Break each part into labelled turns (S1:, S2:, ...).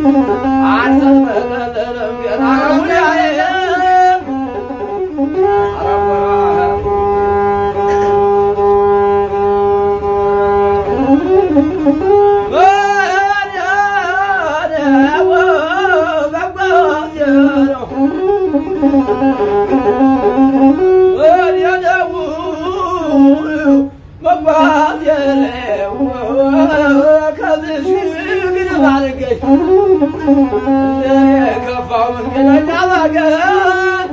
S1: ከፋው መንገደኛ ባገር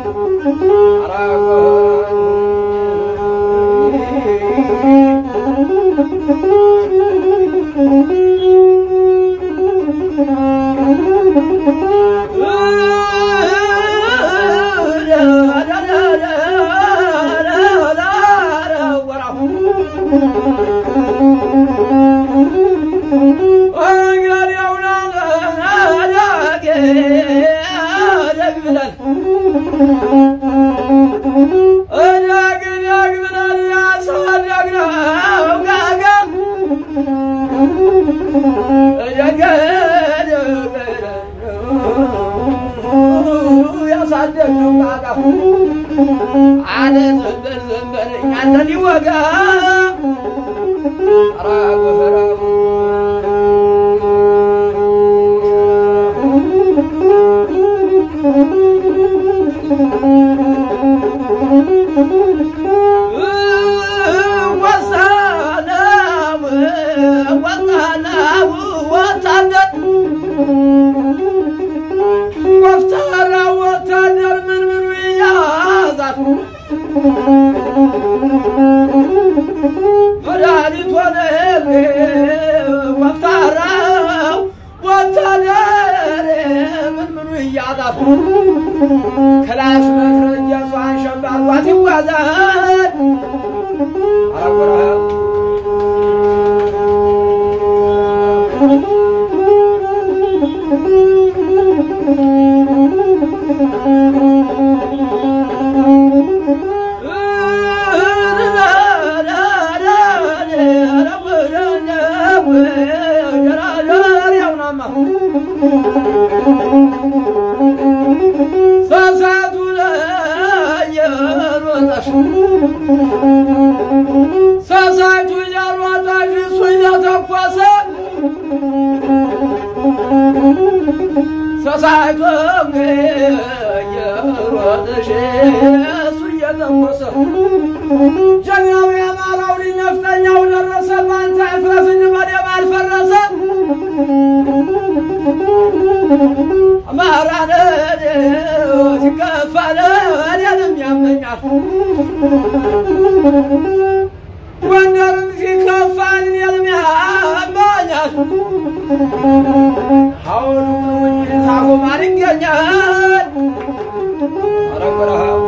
S1: ያሳደግነው ቃቃ አለ ዘንበር ዘንበር እኛን ሊወጋ ራጉ ራጉ ወሰነው ወሰነው ወታደር ወፍታራ ወታደር ምን ምኑ ይያዛል መድኃኒት ሆነ ወፍታራው ወታደር ምን ምኑ ይያዛል ክላሽ መትረየሷን ሸምባሏት ይዋዛል አረጎራ ሰሳቱ ላይ የሮጠሽ ሰሳቱ እያሯጣሽ እሱ እየተኮሰ ሰሳቱ እየሮጠሽ እሱ እየተኮሰ ጀግናው የአማራው ልጅ ነፍጠኛው ደረሰ ባንተ አይፍረስኝ በደም አልፈረሰ አማራ ሲከፋለ እኔንም ያመኛል ጎንደርም ሲከፋል እኔንም ያመኛል አሁን ነው እንጂ ሳፎ ማን ይገኛል ኧረ በረሃው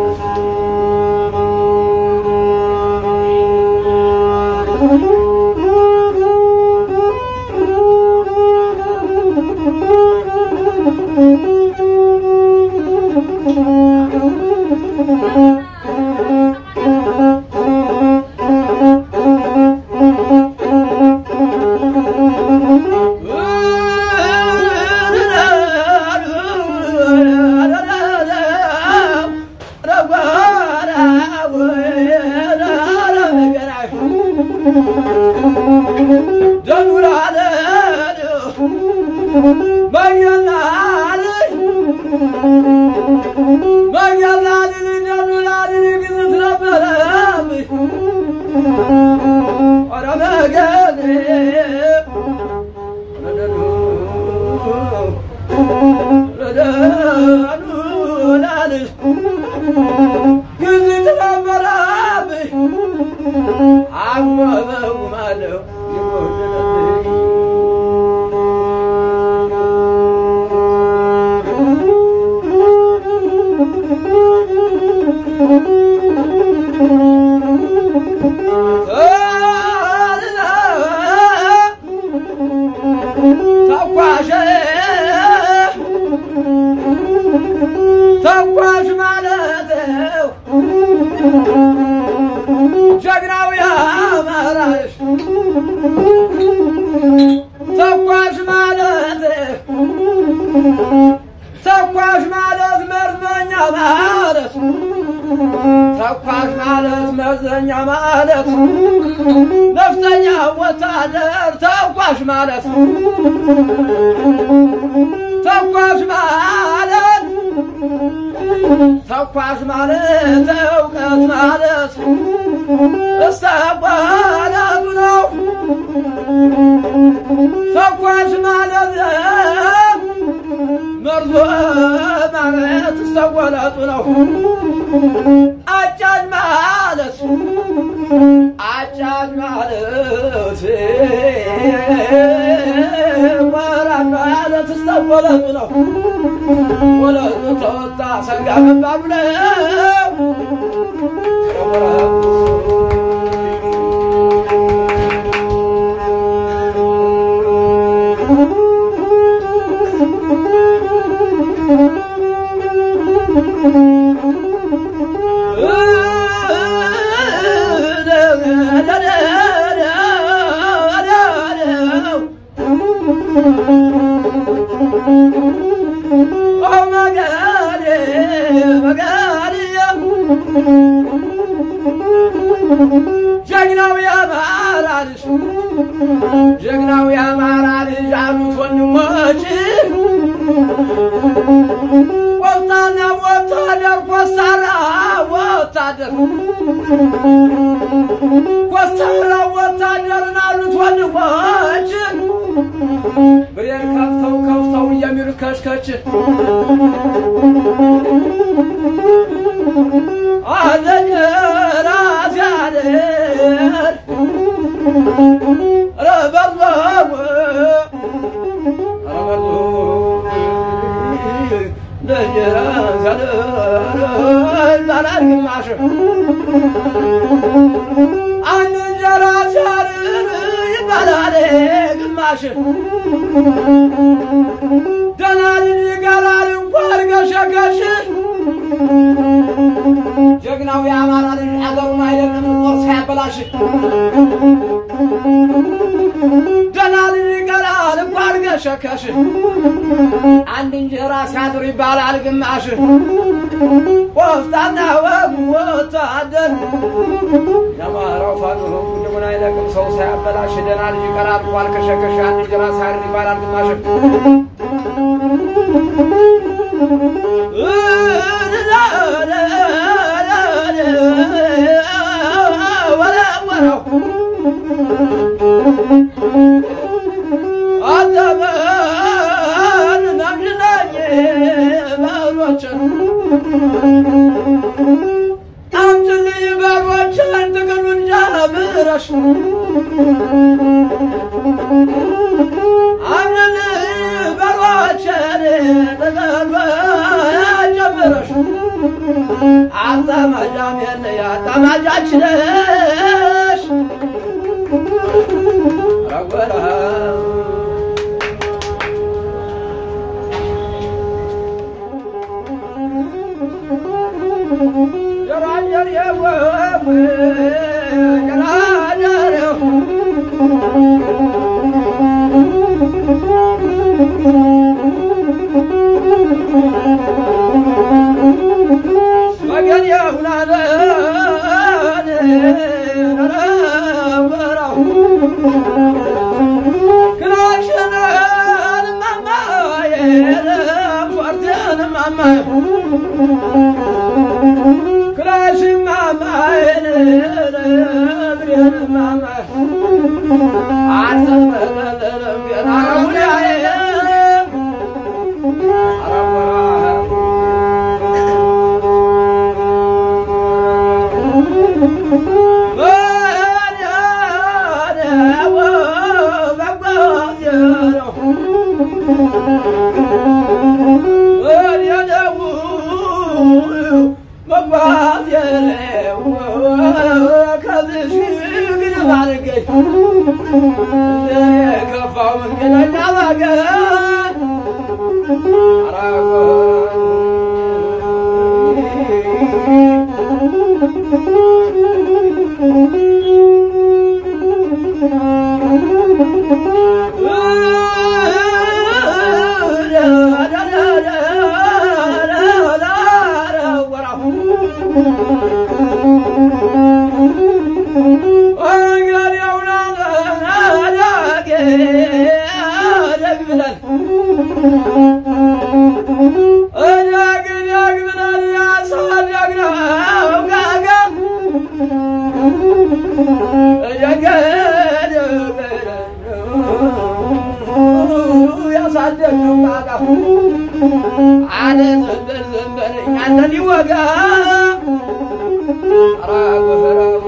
S1: ተኳሽ ተኳሽ ማለት ነፍጠኛ ማለት ነፍጠኛ ወታደር ተኳሽ ማለት ተኳሽ ማለት ተኳሽ ማለት እውቀት ማለት እስተባላቱ ነው። ተኳሽ ማለት መርዞ ማለት እስተወለጡ ነው። አጫጅ ማለት አጫጅ ማለት ወራጅ ማለት እስተወለጡ ነው። ወለጡ ተወጣ ሰንጋ መባሉ ነው። ጀግናው የአማራ ልጅ ጀግናው የአማራ ልጅ አሉት ወንድሞች ቆፍጣና ወታደር ኮስታራ ወታደር ኮስታራ ወታደርን አሉት ወንድሞች ብሬን ከፍተው ከፍተው የሚሉ ከሽከች አለኝ ራስ ያደር ረበርበው ይባላል ግማሽ አንድ እንጀራ ሲያርር ይባላል ግማሽ ደህና ልጅ ይቀራል እንኳን ገሸገሽ ጀግናው የአማራ ልጅ አገሩን አይለቅም ጦር ሳያበላሽ ደህና ልጅ ይቀራል እንኳን ገሸከሽ አንድ እንጀራ ሲያድር ይባላል ግማሽ ቆፍጣና ወግ ወታደር የአማራው ፋኖ ጉድሙን አይለቅም ሰው ሳያበላሽ ደህና ልጅ ይቀራል እንኳን ከሸከሽ አንድ እንጀራ ሲያድር ይባላል ግማሽ አጠበን ናምሽናኝ በሮችን አምጭልኝ በሮችን ጥቅሉን ጀምረሽ አምጭልኝ በሮችን ጥቅል ጀምረሽ አጠማጃም የለ ያጠማጃችነሽ ረጎራ ጀራጀር የወብ ጀራጀር ወገን የሁናለን ረበራው ክላሽንን ማማዬ ፎርቴን ማማዬ ክላሽ ማማዬን ብሬን ማማዬ አልተመለለም ገና ሁናዬ የከፋው መንገደኛ ባገር ወራሁ እዳግ እዳግ ብለን ያሳደግነው ጋጋ እዳግ ያሳደግነው ጋጋ አለ ዘንበል ዘንበል እኛን ሊወጋ ኧረ ጎፈራው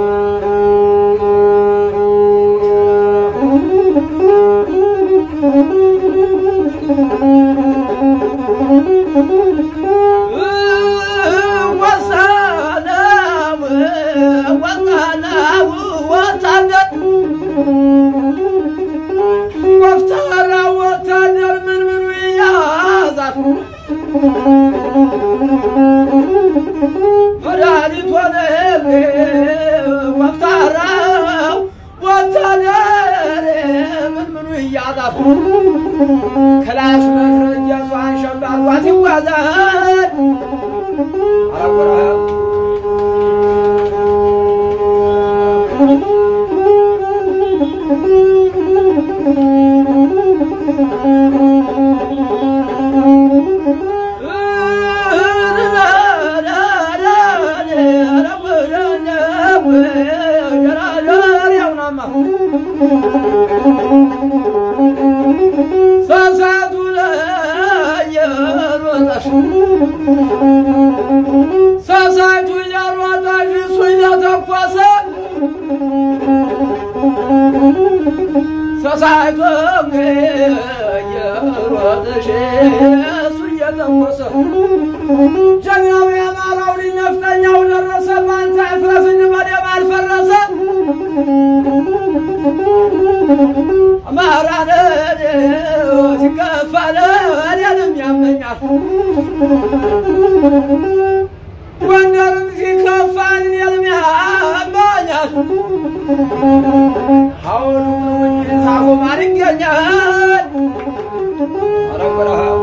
S1: ወታደር ምን ምኑ ይያዛል መድኃኒት ሆነ ወፍታራው ወታደር ምን ምኑ እያዛል ክላሽ መትረጃ ሷን ሸምባሏት ይጓዛል አረቆራ ሰሳቱ ላይ የሮጠሽ ሰሳቱ እያሯጣሽ እሱ እየተኮሰ ሰሳቱ እየሮጠሽ እሱ እየተኮሰ ጀግናው የአማራው ልጅ ነፍጠኛው ደረሰ ባንተ አይፍረስኝ በደም አልፈረሰ አማራ ሲከፋለ እኔንም ያመኛል ጎንደርም ሲከፋል እኔንም ያመኛል አሁኑ እንጂ ሳፎ ማን ይገኛል ኧረ በረሃው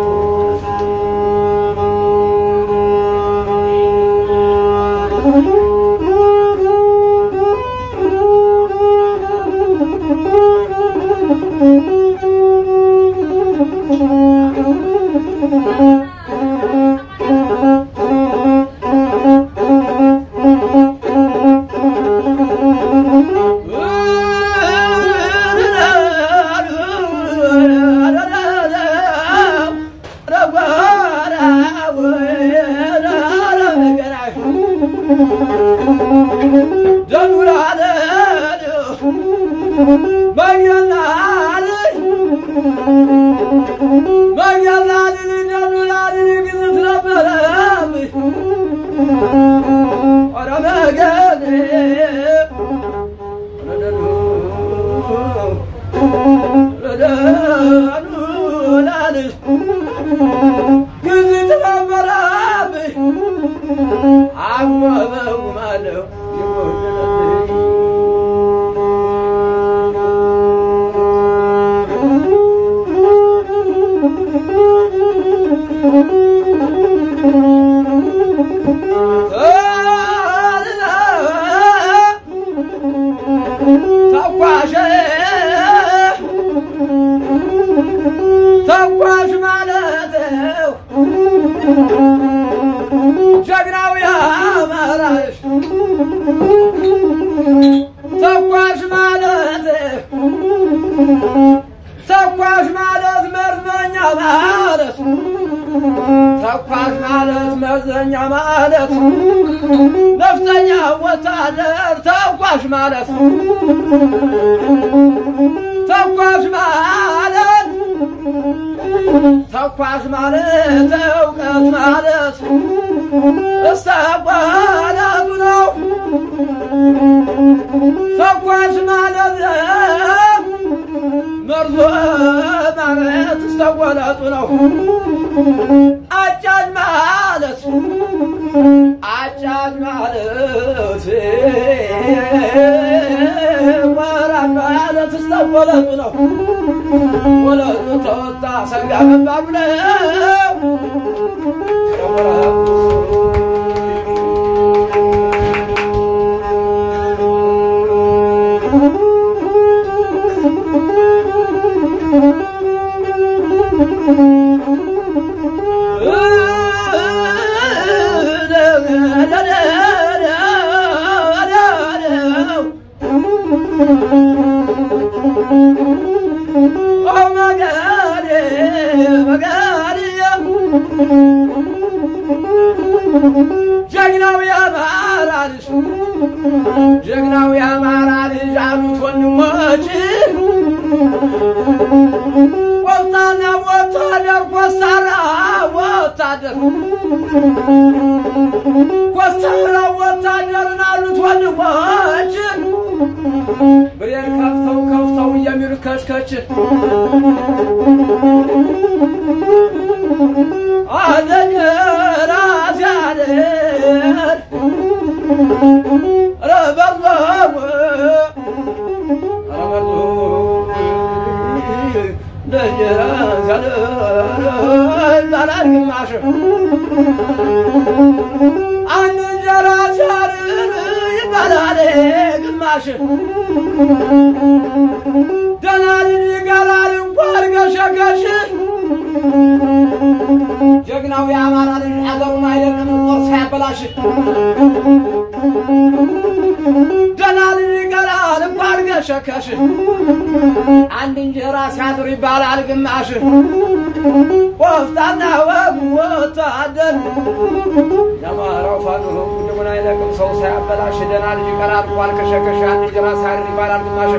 S1: ተኳሽ ተኳሽ ማለት ጀግናው ያማራሽ ተኳሽ ማለት ተኳሽ ማለት መርዘኛ ማለት ተኳሽ ማለት መርዘኛ ማለት ነፍጠኛ ወታደር ተኳሽ ማለት ተኳሽ ማለት ተኳሽ ማለት እውቀት ማለት እስተቋላቱ ነው። ተኳሽ ማለት መርዞ ማለት እስተቋላቱ ነው። አጫጅ ማለት አጫጅ ማለት ወራጅ ማለት እስተወለጡ ነው። ወለጡ ተወጣ ሰንጋ መባሉ ነው። ጀግናው የአማራ ልጅ ጀግናው የአማራ ልጅ አሉት ወንድሞች ቆፍጣና ወታደር ኮስታራ ወታደር ኮስታራ ወታደርን አሉት ወንድሞች ብሬን ከፍተው ከፍተው የሚሉ ከችከች አለኝ ራስ ያደር ረበርበው አንድ እንጀራ ሲያርር ይበላል ግማሽ ደህና ልጅ ይገራል እንኳን ገሸገሽ ጀግናው የአማራ ልጅ አገሩን አይለቅም ጦር ሳያበላሽ ደህና ልጅ ይገራል እንኳን ገሸከሽ አንድ እንጀራ ሲያድር ይባላል ግማሽ ቆፍጣና ወጉ ወታደር የአማራው ፋኖ ጉድሙን አይለቅም ሰው ሳያበላሽ ደህና ልጅ ይቀራል እንኳን ከሸከሽ አንድ እንጀራ ሲያድር ይባላል ግማሽ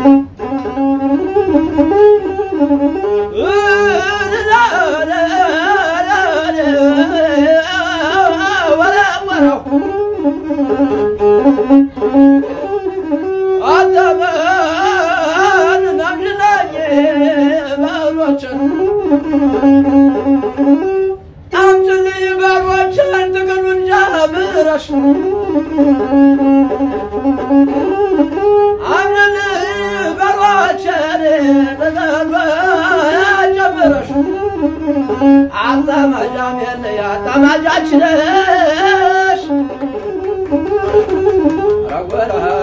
S1: አምጪልኝ በሮችን ጥቅሉን ጀምረሽ አምጪልኝ በሮችን ጥቅሉን ጀምረሽ አጠማጃም የለ አጠማጃች ነሽ ረጎራ